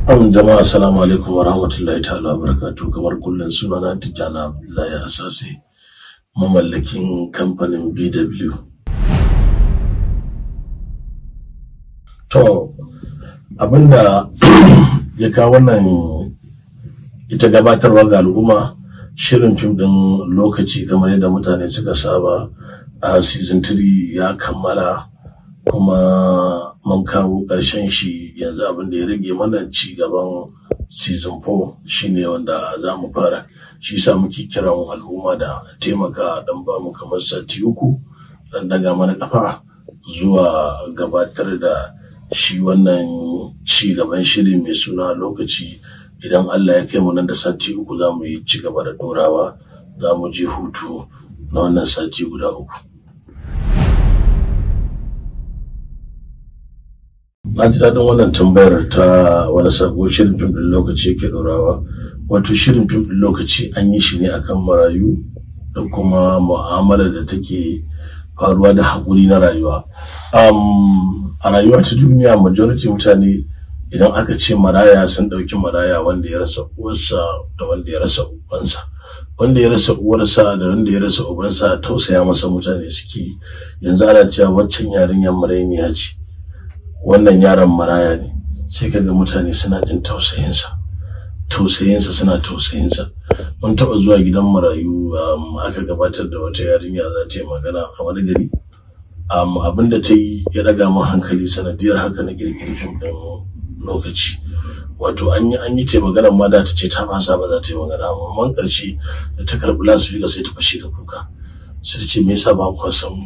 An jama'a assalamu alaikum wa rahmatullahi ta'ala wa barakatu kamar kullum sunana Tijjani Abdullahi Asase mamallakin kamfanin BW. To abinda ya kawo wannan ita gabatarwa ga al'umma shirin fim ɗin lokaci kamar yadda mutane suka saba a season 3 ya kammala kuma mun kawo ƙarshen shi yanzu abin da ya rage mana ci gaban season 4 shine wanda za mu fara shi sa muke kiran al'umma da taimaka dan ba mu kamar sati uku dan daga mana kafa zuwa gabatar da shi wannan ci gaban shiri mai suna lokaci idan Allah ya kai mu nan da sati uku za mu yi ci gaba da dorawa za mu je hutu na wannan sati guda uku na ji daɗin wannan tambayar ta wani sabo shirin fim ɗin lokaci yake ɗorawa wato shirin fim ɗin lokaci an yi shi ne akan marayu da kuma mu'amala da take faruwa da haƙuri na rayuwa a rayuwa ta duniya majority mutane idan aka ce maraya sun ɗauki maraya wanda ya rasa uwarsa da wanda ya rasa ubansa wanda ya rasa uwarsa da wanda ya rasa ubansa tausaya masa mutane suke yanzu ana cewa waccan yarinyar marainiya ce wannan yaron maraya ne sai kaga mutane suna jin tausayinsa tausayinsa suna tausayinsa mun taɓa zuwa gidan marayu aka gabatar da wata yarinya za ta yi magana a wani gari abin da ta yi ya ɗaga min hankali sanadiyar haka na ƙirƙiri fim ɗin lokaci wato an yi an yi ta magana ma da ta ce ta fasa ba za ta yi magana amma man ƙarshe da ta karɓi lasifika sai ta fashe da kuka sai ta ce me yasa ba ku san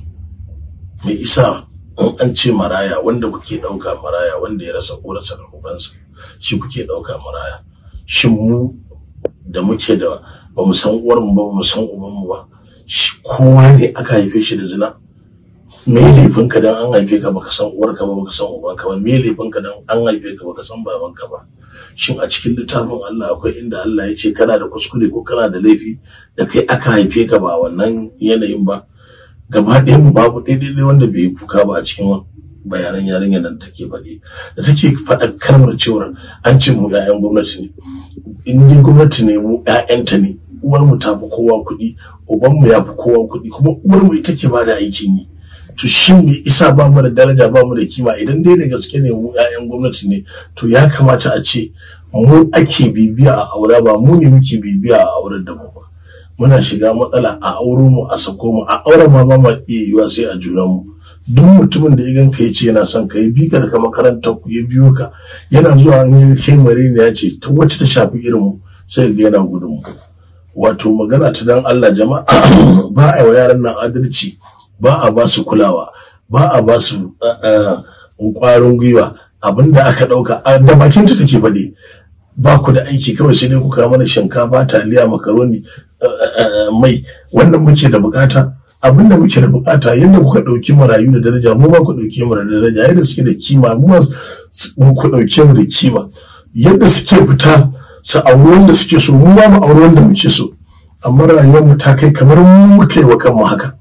me isa in an ce maraya wanda kuke ɗauka maraya wanda ya rasa uwarsa da ubansa shi kuke ɗauka maraya shin mu da muke da ba mu san uwarmu ba ba mu san ubanmu ba shi kowa ne aka haife shi da zina me laifin ka dan an haife ka baka san uwarka ba baka san ubanka ba me laifin ka dan an haife ka baka san babanka ba shin a cikin littafin Allah akwai inda Allah ya ce kana da kuskure ko kana da laifi da kai aka haife ka ba wannan yanayin ba gaba ɗaya mu babu ɗaiɗaiɗai wanda bai yi kuka ba a cikin bayanan yarinyar nan take faɗi da take faɗa kalmar cewar an ce mu 'ya'yan gwamnati ne in dai gwamnati ne mu 'ya'yanta ne uwar mu ta fi kowa kuɗi uban mu ya fi kowa kuɗi kuma uwar mu ita ke bada aikin yi to shin me isa ba mu da daraja ba mu da kima idan dai da gaske ne mu 'ya'yan gwamnati ne to ya kamata a ce mu ake bibiya a aure ba mu ne muke bibiya a auren da mu ba muna shiga matsala a auro mu a sako mu a auren ma ba ma iya yiwa sai a junan mu duk mutumin da ya ganka ya ce yana son ka ya bi ka daga makarantar ku ya biyo ka yana zuwa an yi kai ne ya ce ta wacce ta shafi irin mu sai ga yana gudun mu wato magana ta dan Allah jama'a ba a wa yaran nan adalci ba a ba su kulawa ba a ba su kwarin gwiwa abinda aka dauka da bakin ta take faɗi ba ku da aiki kawai sai dai kuka mana shinkafa taliya makaroni mai wannan muke da bukata abin da muke da bukata yadda kuka ɗauki marayu da daraja mu ma ku ɗauke mu da daraja yadda suke da kima mu ma ku ɗauke mu da kima yadda suke fita su auri wanda suke so mu ma mu auri wanda muke so amma rayuwar mu ta kai kamar mu muka yi wa kanmu haka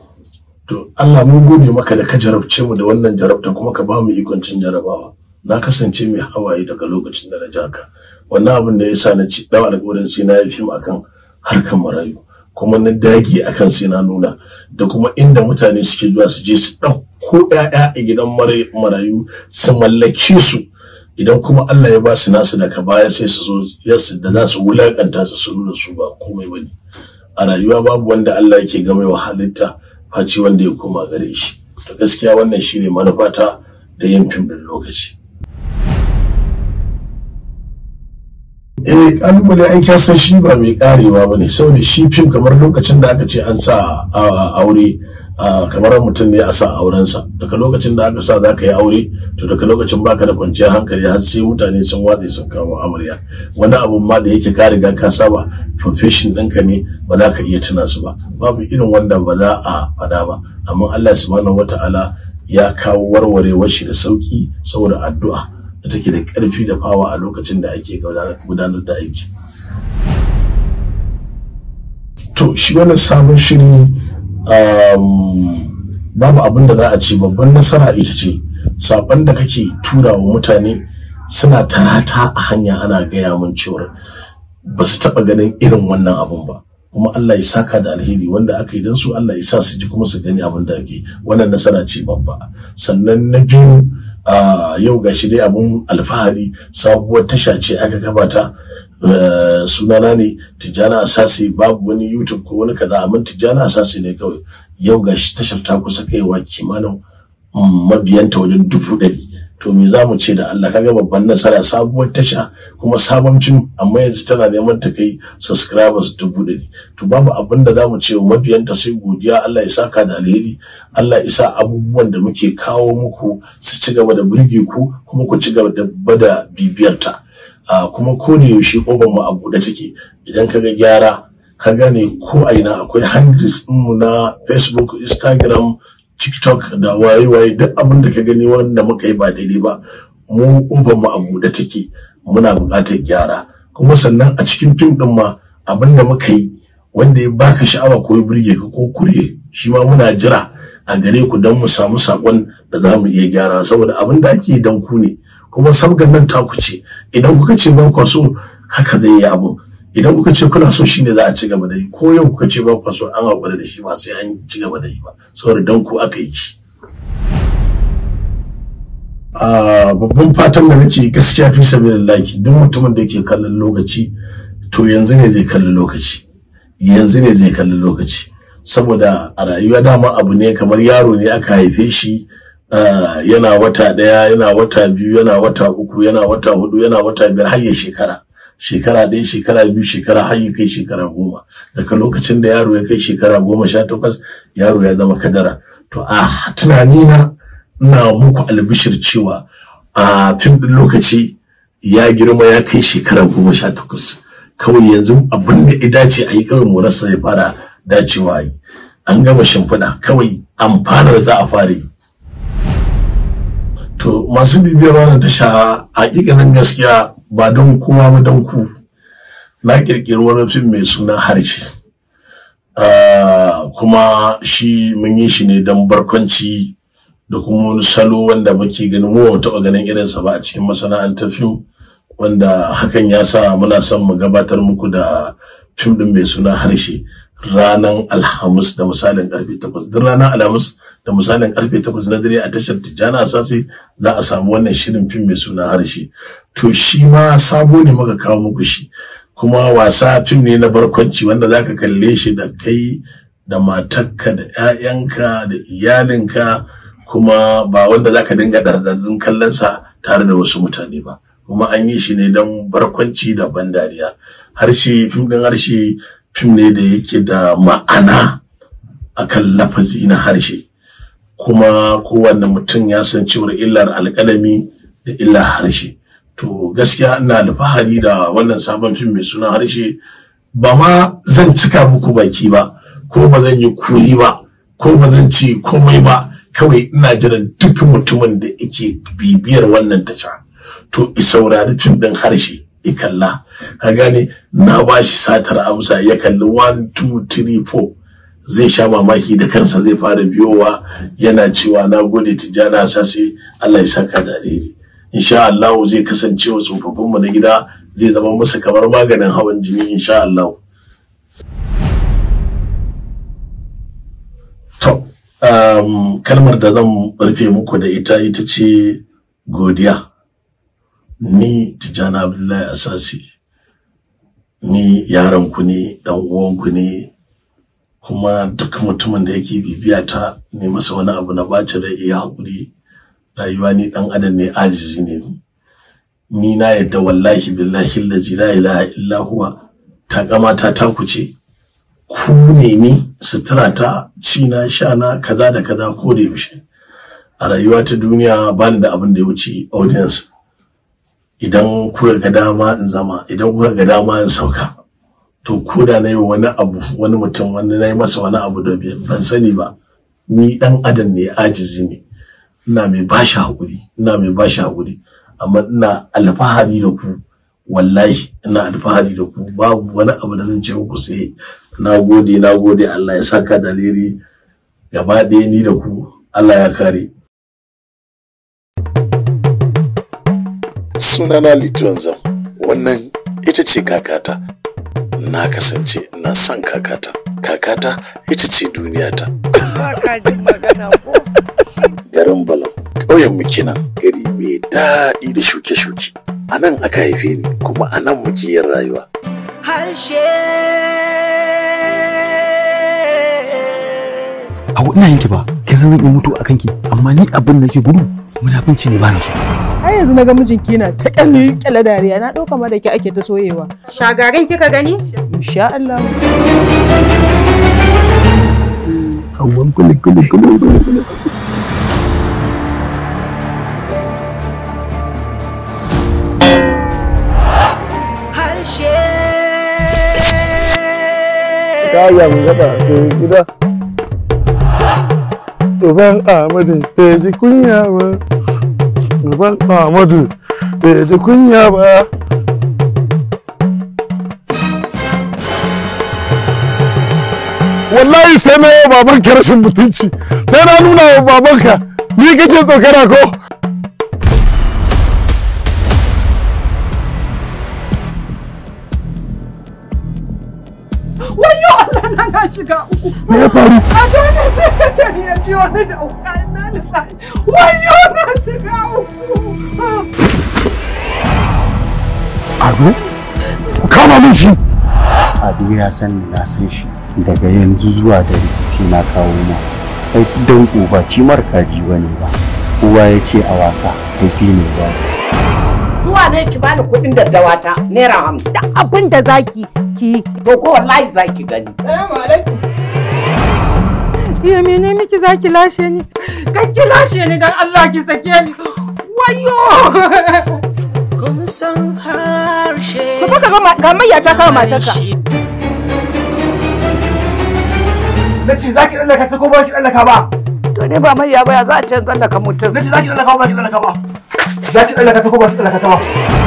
to Allah mun gode maka da ka jarabce mu da wannan jarabta kuma ka ba mu ikon cin jarabawa na kasance mai hawaye daga lokacin da na ji haka wannan abin da ya sa na ci dawa alƙawarin sai na yi fim akan harkar marayu kuma na dage akan sai na nuna da kuma inda mutane suke zuwa su je su ɗauko ‘ya'ya a gidan marayu su mallake su idan kuma Allah ya ba su nasu daga baya sai su zo yasu da za su wulakanta su su nuna su ba komai bane a rayuwa babu wanda Allah yake game wa halitta face wanda ya koma gare shi to gaskiya wannan shine manufata da yin fim din lokaci eh kalubale ai ka san shi ba mai karewa ba ne saboda shi fim kamar lokacin da aka ce an sa aure kamar mutum ne a sa aurensa daga lokacin da aka sa za ka yi aure to daga lokacin baka da kwanciyar hankali har sai mutane sun watse sun kawo amarya wani abun ma da yake ka riga ka saba profession ɗinka ne ba za ka iya tuna su ba babu irin wanda ba za a faɗa ba amma Allah subhanahu wata'ala ya kawo warwarewar shi da sauki saboda addu'a da take da ƙarfi da fawa a lokacin da ake gudanar da aiki. To, shi wannan sabon shiri babu abin da za a ce babban nasara ita ce saban da kake tura wa mutane suna tarata a hanya ana gaya mun cewar ba su taɓa ganin irin wannan abun ba kuma Allah ya saka da alheri wanda aka yi don su Allah ya sa su ji kuma su gani abin da ake wannan nasara ce babba sannan na biyu yau ga shi dai abun alfahari sabuwar tasha ce aka gabata sunana ne tijjana asasi babu wani youtube ko wani kaza amma tijjana asasi ne kawai yau ga shi tashar ta kusa kaiwa kimanin mabiyanta wajen dubu ɗari to me za mu ce da Allah kaga babban nasara sabuwar tasha kuma sabon fim amma yanzu tana neman ta kai subscribers dubu ɗari to babu abin da za mu ce wa mabiyanta sai godiya Allah ya saka da alheri Allah ya sa abubuwan da muke kawo muku su ci gaba da burge ku kuma ku ci gaba da bada bibiyarta kuma ko da yaushe ƙofar mu a buɗe take idan kaga gyara ka gane ko a ina akwai handles mu na Facebook Instagram TikTok da waye-waye duk abin da ka gani wanda muka yi ba daidai ba mu ƙofar mu a buɗe take muna buƙatar gyara kuma sannan a cikin fim ɗin ma abin da muka yi wanda ya baka sha'awa ko ya burge ka ko kure shi ma muna jira a gare ku don mu samu saƙon da za mu iya gyara saboda abin da ake dan ku ne kuma sabgan nan taku ce idan kuka ce ba ku so haka zai yi abin idan kuka ce kuna so shine za a ci gaba da yi ko yau kuka ce ba ku so an haƙura da shi ba sai an ci gaba da yi ba saboda dan ku aka yi shi babban fatan da nake gaskiya fi sabilillahi duk mutumin da yake kallon lokaci to yanzu ne zai kalli lokaci yanzu ne zai kalli lokaci saboda a rayuwa dama abu ne kamar yaro ne aka haife shi yana wata ɗaya yana wata biyu yana wata uku yana wata hudu yana wata biyar har ya shekara shekara ɗaya shekara biyu shekara har ya kai shekara goma daga lokacin da yaro ya kai shekara goma sha takwas yaro ya zama kadara to a tunanina ina muku albishir cewa a fim ɗin lokaci ya girma ya kai shekara goma sha takwas kawai yanzu abin da ya dace a yi kawai morarsa ya fara dacewa yi an gama shimfiɗa kawai amfanar za a fara yi to masu bibiyar wannan tasha hakikanin gaskiya ba don kowa ba don ku na kirkiri wani fim mai suna harshe kuma shi mun yi shi ne don barkwanci da kuma wani salo wanda muke ganin mu ba taɓa ganin irinsa ba a cikin masana'antar fim wanda hakan ya sa muna son mu gabatar muku da fim din mai suna harshe ranar alhamis da misalin karfe takwas duk ranar alhamis da misalin karfe takwas na dare a tashar tijjana asasi za a samu wannan shirin fim mai suna harshe to shi ma sabo ne muka kawo muku shi kuma wasa fim ne na barkwanci wanda zaka kalle shi da kai da matarka da 'ya'yanka da iyalinka kuma ba wanda zaka dinga dardadin kallon sa tare da wasu mutane ba kuma an yi shi ne don barkwanci da ban dariya harshe fim din harshe fim ne da yake da ma'ana akan lafazi na harshe kuma kowanne mutum ya san cewar illar alƙalami da illar harshe to gaskiya ina alfahari da wannan sabon fim mai suna harshe ba ma zan cika muku baki ba ko ba zan yi kuri ba ko ba zan ci komai ba kawai ina jiran duk mutumin da yake bibiyar wannan tasha to i saurari fim ɗin harshe i kalla ka gane na ba shi satar amsa ya kalli 1 2 3 4 zai sha mamaki da kansa zai fara biyowa yana cewa na gode tijjana sasi Allah ya saka da alheri insha Allah zai kasance wa tsofaffin mu na gida zai zama musu kamar maganin hawan jini insha Allah to um, kalmar da zan rufe muku da ita ita ce godiya ni tijjana abdullahi asasi ni yaron ku ne dan uwan ku ne kuma duk mutumin da yake bibiya ta ne masa wani abu na baci da iya haƙuri rayuwa ni dan adam ne ajizi ne ni na yadda wallahi billahi allazi la ilaha illa huwa ta kamata ta kuce ku ne ni sutura ta ci na sha na kaza da kaza ko da yaushe a rayuwa ta duniya ba da abin da ya wuce audience idan kuka ga dama in zama idan kuka ga dama in sauka to ko da na yi wani abu wani mutum wani na yi masa wani abu da ban sani ba ni dan adam ne ajizi ne ina mai bashi haƙuri ina mai bashi haƙuri amma ina alfahari da ku wallahi ina alfahari da ku babu wani abu da zan ce muku sai na gode na gode Allah ya saka daliri gaba ɗaya ni da ku Allah ya kare sunana lituwan zam wannan ita ce kakata na kasance ina son kakata kakata ita ce duniyata garin balam ƙauyen kenan gari mai daɗi da shuke-shuke a nan aka haife ni kuma a nan muke yin rayuwa harshe a ina yanki ba kin san zan iya mutu a kanki amma ni abin da ke gudu munafunci ne ba na so har yanzu na ga mijinki na ta kyalli kyale dariya na ɗauka ma da ke ake ta soyewa Shagarin kika gani? insha Allah hawan kuli kuli kuli kuli kuli harshe kayan gaba da gida Uban Ahmadu bai ji kunya ba Uban Ahmadu bai ji kunya ba Wallahi sai na yi babanka rashin mutunci sai na nuna wa babanka ni kake tsokana ko wayo Allah na na shiga uku me ya faru a dole sai ka ce ni ya ji wani da uka na da wayo na shiga uku Ado ku kama min shi ado ya san ni na san shi daga yanzu zuwa da rikici na kawo ma ai dan uba ci kaji bane ba uwa ya ce a wasa kaifi ne ba Zuwa ne ki bani kuɗin daddawa ta naira hamsin. Da abin da zaki ki to ko wallahi zaki gani. Salamu alaikum iya mene miki zaki lashe ni kan ki lashe ni dan Allah ki sake ni wayo kun san harshe Ka ga ga mayya ta kawo matarka na ce za ki tsallaka ta ko ba ki tsallaka ba To ne ba mai ya baya za a can tsallaka mutum. na ce za ki tsallaka ko ba ki tsallaka ba za ki tsallaka ta ko ba ki tsallaka ta ba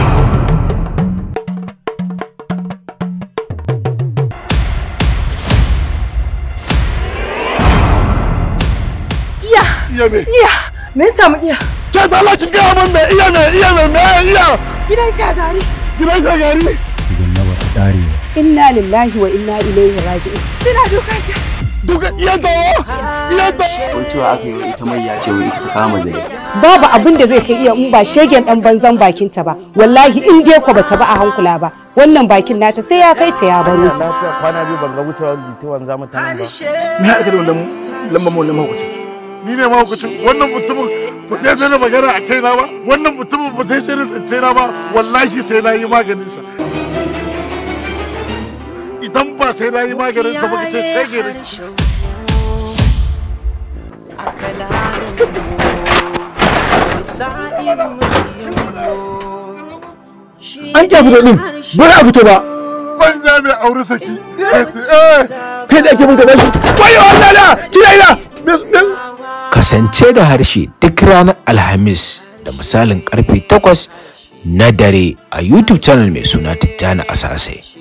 iya iya me iya me ya samu iya ke ta Allah ki gaya min me iya me iya me me iya gidan shagari gidan shagari idan na wata dare Inna lillahi wa inna ilaihi raji'un. kina dukan ki duka iya tawo iya tawo ko cewa aka yi ita mai ya ce wai ita ta kama zai babu abin da zai kai iya in ba shegen dan banzan bakinta ba wallahi in dai ko bata ba a hankula ba wannan bakin nata sai ya kai ta ya baro ta lafiya kwana biyu ban ga wucewar lituwan zamu ta nan ba harshe me haɗa da wannan lambar mu wannan mahaukacin ni ne mahaukacin wannan mutumin ba zai zai magana a kaina ba wannan mutumin ba zai shirin tsince na ba wallahi sai na yi maganin sa idan ba sai na yi maganin sa ba ka ce sai gare an kya fito din bari a fito ba banza mai aure saki kai da ake mun gaba shi wayo Allah na kina ina kasance da harshe duk ranar alhamis da misalin karfe 8 na dare a youtube channel mai suna tijjani asasai